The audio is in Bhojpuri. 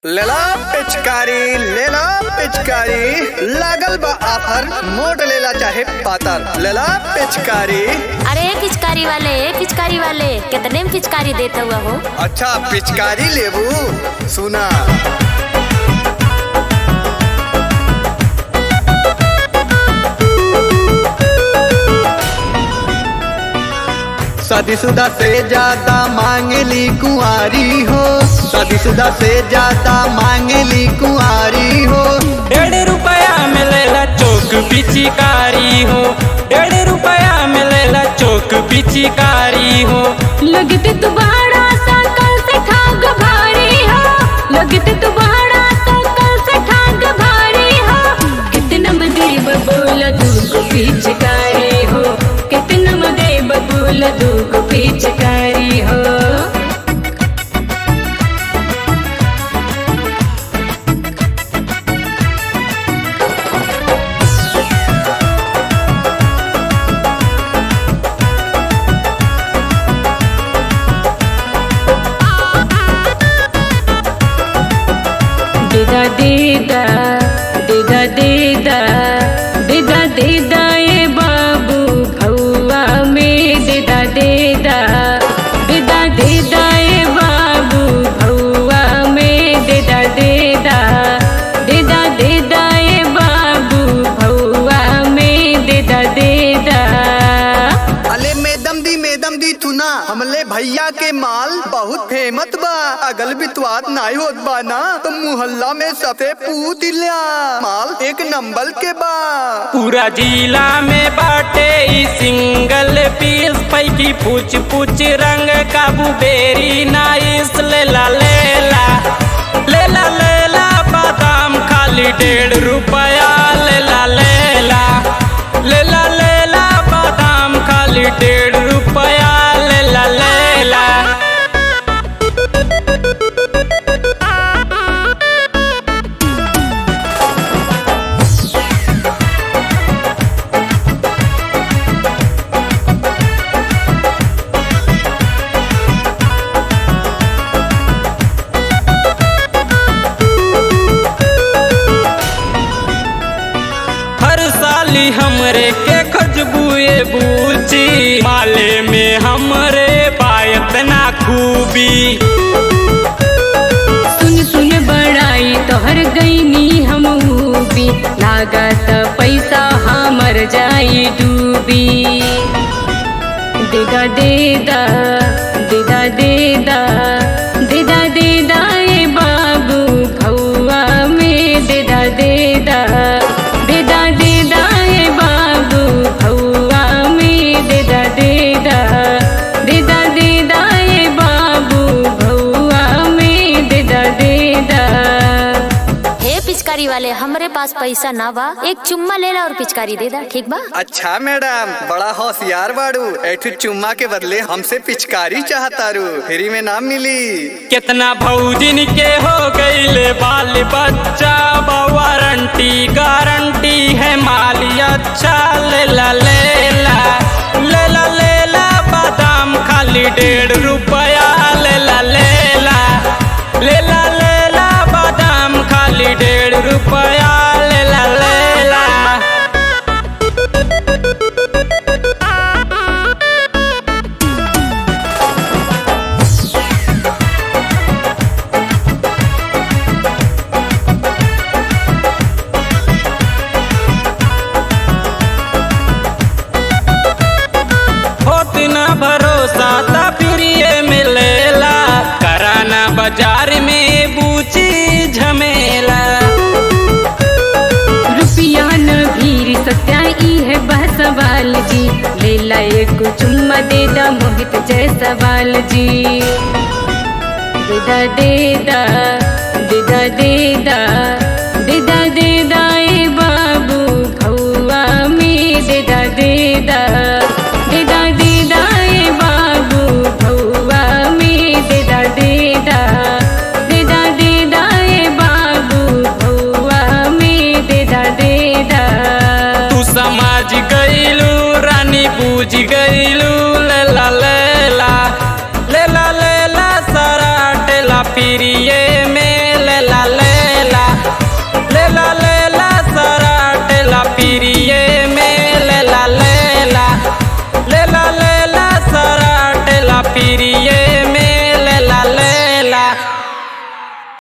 लेला पिचकारी लेला पिचकारी लागल बा आफर मोट लेला चाहे पातर लेला पिचकारी अरे पिचकारी वाले पिचकारी वाले कितने में पिचकारी देता हुआ हो अच्छा पिचकारी लेबू सुना शादीशुदा से ज्यादा मांगली कुंवारी हो शादीशुदा से ज्यादा मांगली कुंवारी हो डेढ़ रुपया मिलेला चौक पिचिकारी हो डेढ़ रुपया मिलेला चौक पिचिकारी हो लगते तुम्हारा सकल से ठाग भारी हो लगते तुम्हारा सकल से ठाग भारी हो कितना बदे बबूल दूगो पिचकारी हो कितना बदे बबूल दूगो पिचकारी हो देदा देदा देदा देदा देदा देदा ए बाबू भौआ में देदा देदा देदा देदा ए बाबू भौआ में देदा देदा देदा देदा ए बाबू भौआ में देदा देदा अले मेदम दी मेदम दी थुना हमले भैया के माल बहुत फेमस बा अगल बितवात नाई होत बा ना तो मुहल्ला में सबसे पूछ लिया माल एक नंबर के बा पूरा जिला में बाटे ई सिंगल पीस पैकी पूछ पूछ रंग काबू बेरी नाइस लेला लेला लेला लेला बादाम खाली डेढ़ रुपया लेला लेला लेला लेला बादाम खाली डेढ़ रुपया लेला लेला हर साली हमरे के खजबुए बूची माले में हमरे पायत ना खूबी सुन सुन बड़ाई तोहर गईनी हम भी लागत पैसा हमर जाई डूबी देदा देदा देदा देदा देदा देदा ए बाबू भौआ में देदा देदा देदा देदा ए बाबू भौआ में देदा देदा देदा देदा ए बाबू भौआ में देदा देदा हे पिचकारी वाले हमरे पास पैसा ना बा एक चुम्मा ले ला और पिचकारी दे दा ठीक बा अच्छा मैडम बड़ा होशियार बाड़ू ऐठू चुम्मा के बदले हमसे पिचकारी चाहतारू फ्री में ना मिली कितना भौजिन के हो गईले बाल बच्चा वारंटी गारंटी है माली अच्छा लेला लेला लेला लेला बादाम खाली डेढ़ रुपया लेला लेला लेला लेला बादाम खाली डेढ़ रुपया लेला लेला होत न भरोसा ता फिर ये मिलेला कराना बाजार में बूची झमेला रुपया न भीर सत्या ई है बह सवाल जी लेला एक चुम्मा देदा मोहित जय सवाल जी देदा देदा